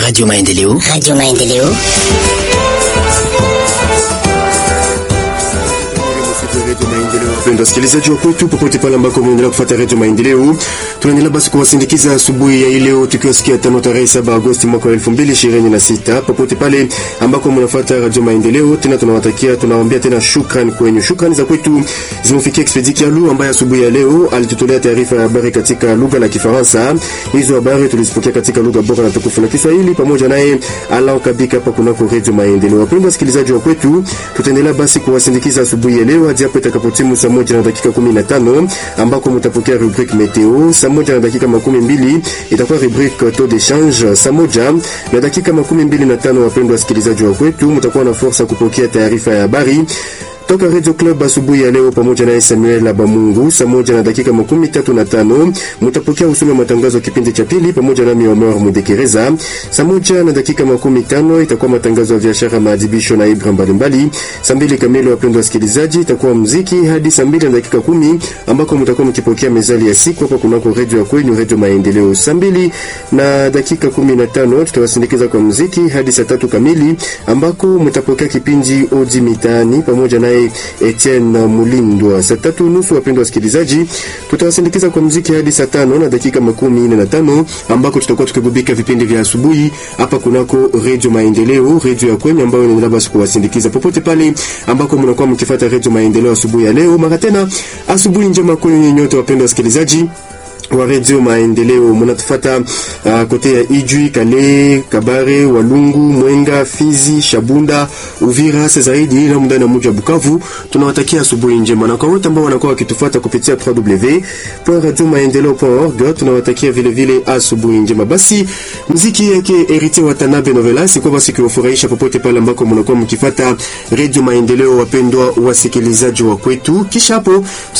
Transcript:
Radio Maendeleo. Radio Maendeleo. Wapendwa wasikilizaji wa kwetu popote pale ambako mnaendelea kufuata Radio Maendeleo, tunaendelea basi kuwasindikiza asubuhi ya leo tukiwasikia tano tarehe 7 Agosti mwaka 2026 popote pale ambako mnafuata Radio Maendeleo. Tena tunawatakia tunawaambia tena shukrani kwenyu. Shukrani za kwetu zimefikia Expedi Kialu ambaye asubuhi ya leo alitutolea taarifa ya habari katika lugha la Kifaransa. Hizo habari tulizipokea katika lugha bora na tukufu la Kiswahili pamoja naye Alao Kabika hapa kunako Radio Maendeleo. Wapendwa wasikilizaji wa kwetu, tutaendelea basi kuwasindikiza asubuhi ya leo hadi hapo itakapotimu saa moja na dakika 15 ambako mtapokea rubrique meteo. Saa moja na dakika makumi mbili itakuwa rubrique taux de change. Saa moja na dakika makumi mbili na tano wapendwa wasikilizaji wa kwetu, mtakuwa na fursa kupokea taarifa ya habari toka Radio Club asubuhi ya leo pamoja na Samuel Abamungu. Saa moja na dakika makumi tatu na tano mtapokea usome matangazo kipindi cha pili pamoja na Omar Mudekereza. Saa moja na dakika makumi tano itakuwa matangazo ya biashara, maadhibisho na ibra mbalimbali. Saa mbili kamili, wapendwa wasikilizaji, itakuwa muziki hadi saa mbili na dakika kumi ambako mtakuwa mkipokea mezali ya siku hapa kunako redio ya kwenyu Redio Maendeleo. Saa mbili na dakika kumi na tano tutawasindikiza kwa muziki hadi saa tatu kamili ambako mtapokea kipindi Odi Mitaani pamoja na Etienne Mulindwa. Saa tatu nusu, wapendwa wasikilizaji, tutawasindikiza kwa muziki hadi saa tano na dakika makumi nne na tano ambako tutakuwa tukigubika vipindi vya asubuhi hapa kunako Redio Maendeleo, redio ya kwenye ambayo inaendelea basi kuwasindikiza popote pale ambako mnakuwa mkifuata Redio Maendeleo asubuhi ya leo. Mara tena asubuhi njema kwenye nyote, wapendwa wasikilizaji wa Radio Maendeleo munatufata uh, kote ya Ijwi, Kale, Kabare, Walungu, Mwenga, Fizi, Shabunda, Uvira, hasa zaidi na ndani ya mji wa Bukavu. Tunawatakia asubuhi njema, na kwa wote ambao wanakuwa wakitufuata kupitia www.radiomaendeleo.org tunawatakia vile vile asubuhi njema. Basi muziki yake Heritier Watanabe Novelas kwa basi kuwafurahisha popote pale ambako mnakuwa mkifuata Radio Maendeleo, wapendwa wasikilizaji wa kwetu. Kisha hapo